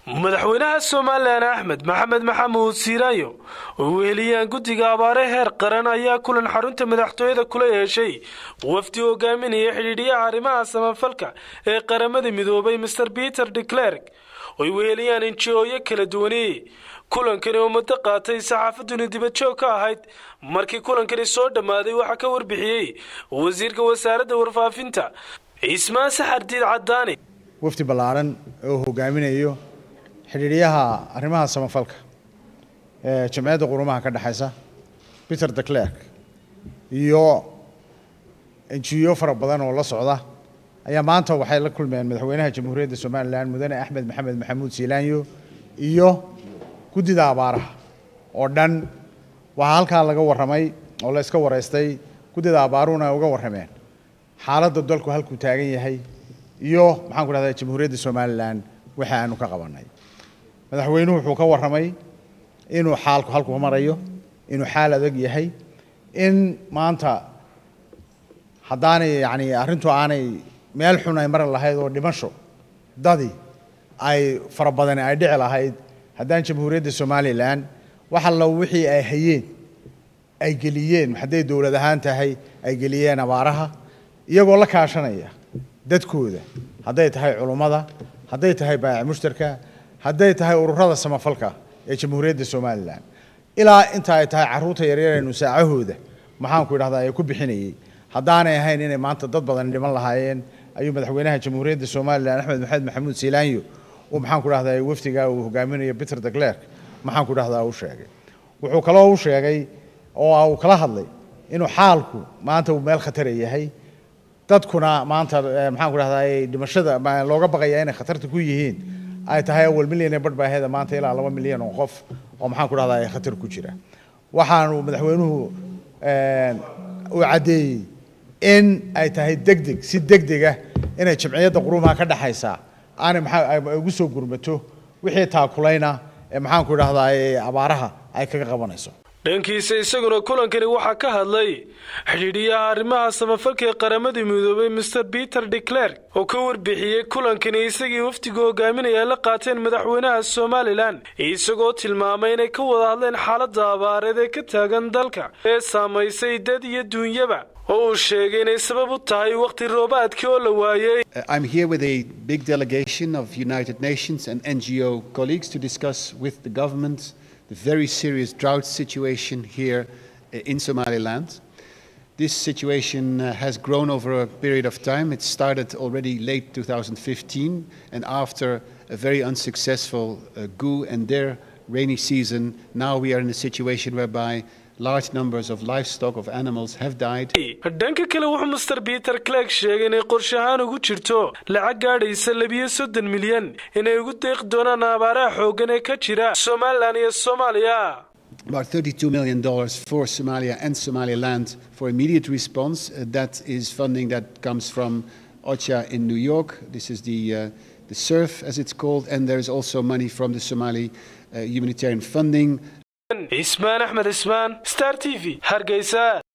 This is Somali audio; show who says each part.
Speaker 1: madaxweynaha somalilan axmed maxamed maxamuud siiraayo oo weheliyaan guddiga abaare heer qaran ayaa kulan xarunta madaxtooyada kula yeeshay wafdi hogaaminaya xidhiidhiyaha arrimaha samafalka ee qaramada midoobay master peter de clerk oy weheliyaan inji-ooyo kala duwani kulankani oo muddo qaatay saxaafaduni dibadjoog ka ahayd markii kulankani soo dhammaaday waxaa ka warbixiyey wasiirka wasaaradda warfaafinta cismaan saxardiid cadaani
Speaker 2: wafdi ballaaran oo hogaaminayo xidhiidhyaha arrimaha samafalka ee jamciyadda qurumaha ka dhexaysa peter de clerk iyo enjiyo fara badan oo la socda ayaa maanta waxay la kulmeen madaxweynaha jamhuuriyadda somalilan mudane axmed maxamed maxamuud siilaanyo iyo guddida abaaraha oo dhan waxaa halkaa laga warramay oo la iska waraystay guddida abaaruhuna ay uga warrameen xaaladda dalku halkuu taagan yahay iyo maxaan ku dhahdaa jamhuuriyadda somalilan waxa aanu ka qabanay madaxweynuhu wuxuu ka warramay inuu xaalku halku marayo inuu xaal adag yahay in maanta haddaanay yacni arrintu aanay meel xun ay mari lahayd oo dhimasho dadi ay fara badani ay dhici lahayd haddaan jamhuuriyadda somalilan wax allo wixii ay hayeen ay geliyeen hadday dowlad ahaan tahay ay geliyeen abaaraha iyagoo la kaashanaya dadkooda hadday tahay culummada hadday tahay baayac mushtarka hadday tahay ururada samafalka ee jamhuuriyadda somalilan ilaa inta ay tahay carruurta yaryaraynu saacahooda maxaanku idhahdaa ee ku bixinayey haddaanay ahayn inay maanta dad badan dhiman lahaayeen ayuu madaxweynaha jamhuuriyadda somalilan axmed maxamed maxamuud siilaanyo uu maxaanku dhahdaa wafdigaa uu hogaaminayo peter de clerk maxaanku dhahdaa u sheegay wuxuu kaloo u sheegay oo uu kala hadlay inuu xaalku maanta uu meel khatara yahay dadkuna maanta maxaan ku dhahdaa dhimashada looga baqaya inay khatarta ku yihiin ay tahay awal milyan ee badhbaaheeda maanta ilaa laba milyan oo qof oo maxaan ku dhahdaa ay khatar ku jira waxaanu madaxweynuhu uu caddeeyey in ay tahay degdeg si degdega inay jamciyadda qurumaha ka dhexaysa aanay maxaa ugu soo gurmato wixii taakulayna ee maxaan ku dhahdaa abaaraha ay kaga qabanayso
Speaker 1: dhankiisa isaguna kulankani waxaa ka hadlay xidhiidhiyaha arrimaha samafalka ee qaramada midoobay master peter de clerk oo ka warbixiyey kulankani isagii wafdiga hogaaminaya la qaateen madaxweynaha somalilan isagoo tilmaamay inay ka wada hadleen xaaladda abaareed ee ka taagan dalka ee saamaysay dad iyo duunyaba oo uu sheegay inay sabab u tahay wakhti roobaadkii oo la waayey
Speaker 3: I'm here with a big delegation of United Nations and NGO colleagues to discuss with the government the very serious drought situation here in Somaliland. This situation uh, has grown over a period of time. It started already late 2015, and after a very unsuccessful uh, GU and their rainy season, now we are in a situation whereby large numbers of livestock, of animals, have died.
Speaker 1: dhanka kale wuxuu master peter clerk sheegay inay qorshe ahaan ugu jirto lacag gaadhaysa labiyo soddon milyan inay ugu deeqi doonaan abaaraha xooggan ee ka jira somalilan iyo soomaaliya
Speaker 3: About $32 million for Somalia and Somaliland for immediate response. Uh, that is funding that comes from OCHA in New York. This is the, uh, the SURF, as it's called, and there is also money from the Somali uh, humanitarian funding
Speaker 1: cismaan axmed cismaan star t v hargeysa